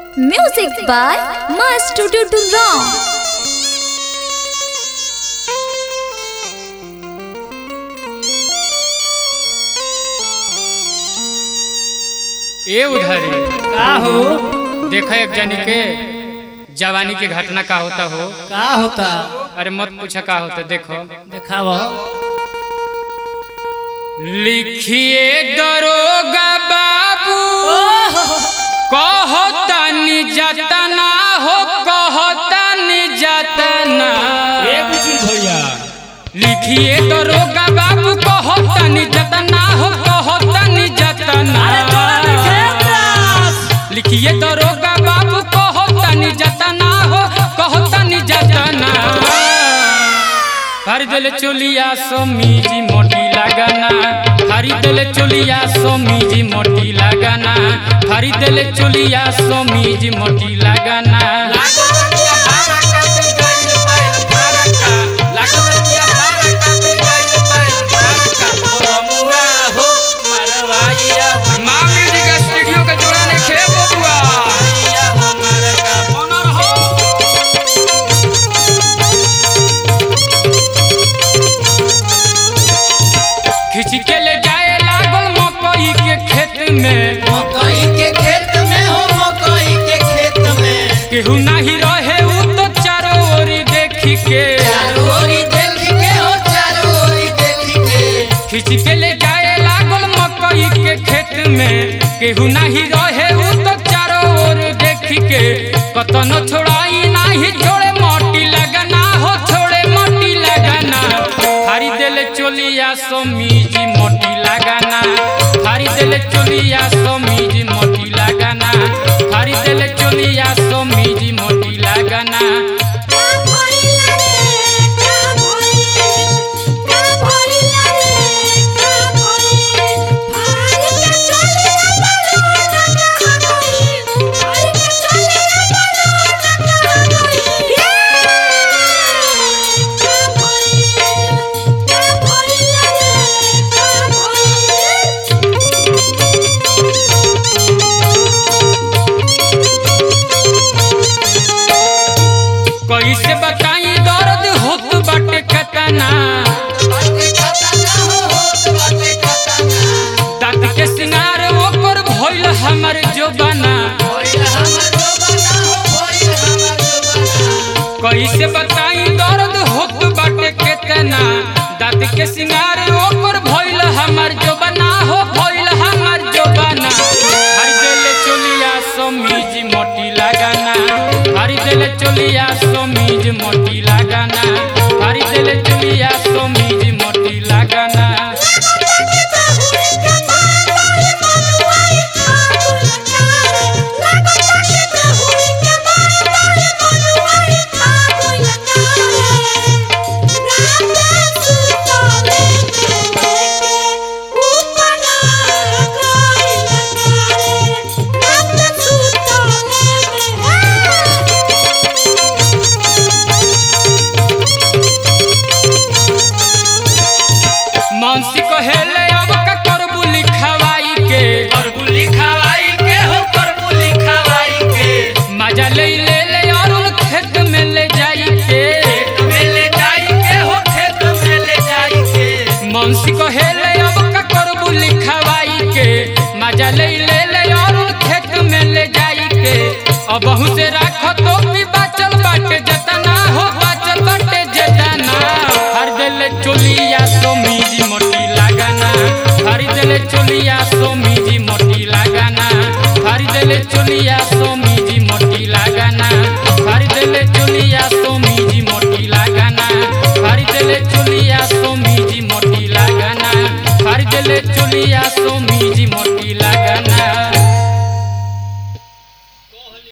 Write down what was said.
Music by Master Ram. ए उधारी का हो देखा एक जनी के जवानी के घटना का होता हो का होता अरे मत पूछा का होता देखो देखाव लिखिए दरोगा बाबू कहतनी जतना हो कहतनी जतना ए बुझी भैया लिखिए दरोगा बाबू कहतनी जतना हो कहतनी जतना अरे तोरा लिखे त्रास लिखिए दरोगा बाबू कहतनी जतना हो कहतनी जतना खरीदल चोलिया सोमीजी मोटी लगाना खरीदल चोलिया सोमीजी मोटी लगाना खरीदल चोलिया सोमीजी मोटी लगाना मामी जी का स्टूडियो का जोड़ा ने खे बबुआ खिंच के ले जाए लागल मकई के खेत में मकई के खेत में हो मकई के खेत में केहू नहीं रहे उ तो चारों ओरी देखी के चारों ओरी देख के हो चारों ओरी देख के खिंच के ले जाए लागल मकई के खेत में केहू नहीं रहे उ तो चारों ओर देखी के कतनो छोड़ाई नहीं छोड़े मोटी लगना हो छोड़े मोटी लगना खरीदेले चोलिया सोमीजी मोटी लगाना खरीदेले चोलिया सोमीजी मोटी लगाना खरीदेले चोलिया सोमीजी मोटी लगाना कैसे बताई दर्द होत बाटे कतना बाटे खतना हो होत बाटे खतना दांत के सिंगार ओकर भइल हमर जोबाना होइल हमर जोबाना हो होइल हमर जोबाना कैसे बताई दर्द होत बाटे केतना दांत के सिंगार ओकर भइल हमर जोबाना हो भइल हमर जोबाना हरि देले चोलिया समीज मोटी लगाना हरि देले चोलिया समीज मोटी लगाना हरि देले चोलिया समीज मोटी लगाना मानसी कहेले अब का करबू लिखवाई के करबू लिखवाई के हो करबू लिखवाई के मजा ले ले ले अरुण खेत में ले जाई के खेत में ले जाई के हो खेत में ले जाई के मानसी कहेले अब का करबू लिखवाई के मजा ले ले ले अरुण खेत में ले जाई के अब बहु से राखो तो भी बाचल बाटे जतना हो बाचल बाटे जतना हर दिल चोलिया सोमीजी मोटी लगाना हर दिल चोलिया सोमीजी मोटी लगाना हर दिल चोलिया